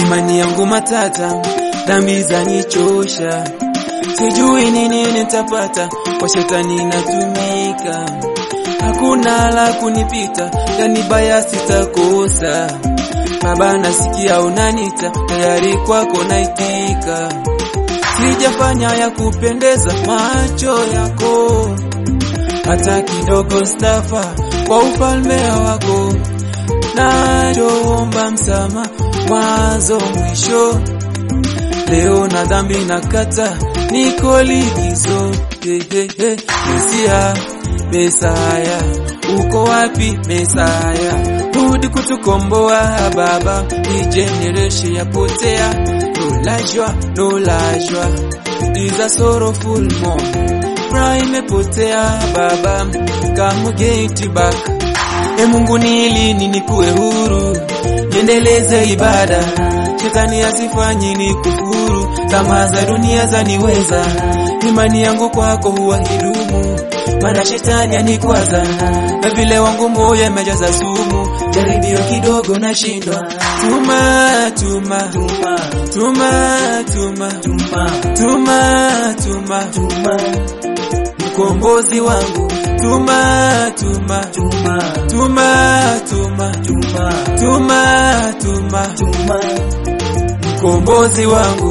imani yangu matata, dhambi zanichosha, sijui ni nini nitapata, kwa shetani natumika, hakuna la kunipita, yani baya sitakosa. Baba nasikia unanita, tayari kwako naitika, sijafanya ya kupendeza macho yako, hata kidogo stafa kwa ufalme wako, nachoomba msama mwanzo mwisho, leo na dhambi nakata, niko likizo. Hey, hey, hey. Mesia, Mesaya, uko wapi Mesaya? Rudi kutukomboa Baba, hii generation yapotea. No la joie, no la joie, is a sorrowful moment. Furaha imepotea Baba, come get back. E Mungu ni lini nikuwe huru, niendeleze ibada, shetani asifanyi ni kufuru, tamaa za dunia zaniweza, imani yangu kwako huwa hidumu, maana shetani anikwaza, na vile wangu moyo imejaza sumu, jaribio kidogo nashindwa. Tuma, tuma, tuma, tuma, tuma, tuma, tuma, tuma, tuma, mkombozi wangu tuma tuma tuma tuma tuma tuma tuma tuma tuma mkombozi wangu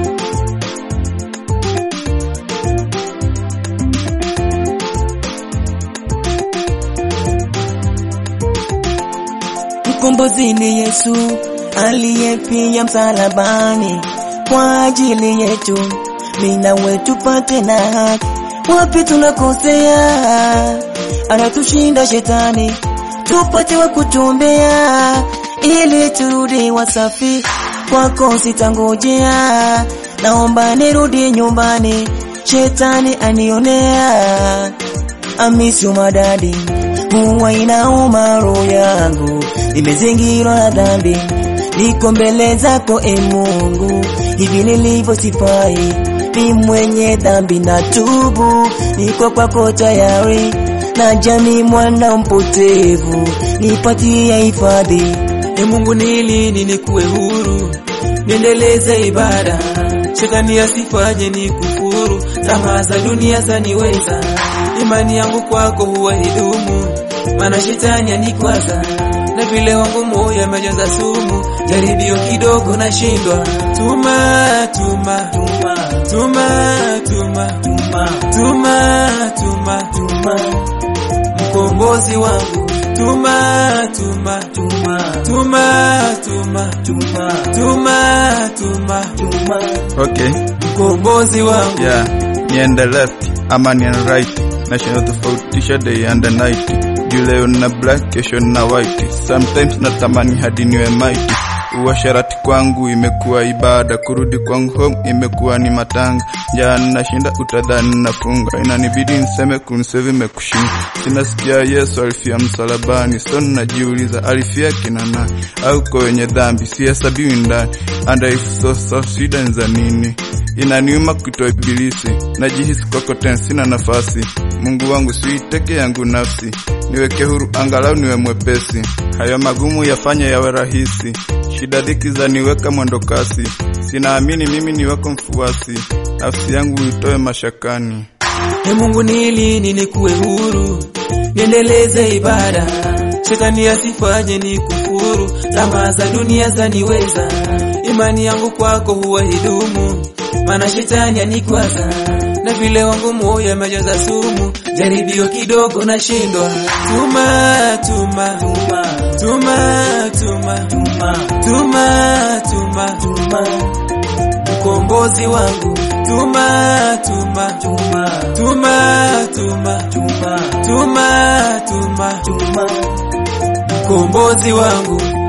Mkombozi ni Yesu aliyepia msalabani kwa ajili yetu, mimi na wewe tupate na haki. Wapi tunakosea, anatushinda shetani, tupate wa kutuombea ili turudi wasafi. Kwako sitangojea, naomba nirudi nyumbani, shetani anionea. Amisi madadi huwa inauma roho yangu, nimezingirwa na dhambi, niko mbele zako e Mungu, hivi nilivyo sifai, ni mwenye dhambi na tubu, niko kwako tayari, na jamii mwana mpotevu, nipatie hifadhi. E Mungu ni lini nikuwe huru, niendeleze ibada, shetani asifanye ni kufuru, tamaa za dunia zaniweza, imani yangu kwako huwa hidumu, maana shetani anikwaza, na vile wangu moyo amejaza sumu, jaribio kidogo nashindwa. Tuma, tuma, tuma, tuma, tuma, tuma, tuma, tuma, tuma, mkombozi wangu tuma tuma tuma tuma tuma tuma tuma tuma tuma Okay, mkombozi wangu yeah, niende left ama niende right, nashindwa tofautisha day and night. Juu leo na black, kesho na white, sometimes natamani hadi niwe mighty. Uasharati kwangu imekuwa ibada, kurudi kwangu home imekuwa ni matanga. Njaa nashinda utadhani nafunga, inanibidi niseme kumsave imekushinda. Sinasikia Yesu alifia msalabani, so najiuliza alifia kina nani? Au kwa wenye dhambi sihesabiwi ndani? And if so, so shida ni za nini? Inaniuma kutoa ibilisi, najihisi kwako tena sina nafasi. Mungu wangu siiteke yangu nafsi, niweke huru angalau niwe mwepesi. Hayo magumu yafanye yawe rahisi, shida dhiki za niweka mwendo kasi. Sinaamini mimi ni wako mfuasi, nafsi yangu itoe mashakani. E Mungu ni lini nikuwe huru, niendeleze ibada, shetani asifanye ni kufuru, tamaa za dunia zaniweza, imani yangu kwako huwa hidumu, maana shetani anikwaza, na vile wangu moyo amejaza sumu, jaribio kidogo nashindwa. Tuma, tuma, tuma, tuma, tuma, tuma, tuma, tuma, tuma, mkombozi wangu tuma tuma tuma tuma tuma tuma tuma tuma tuma mkombozi wangu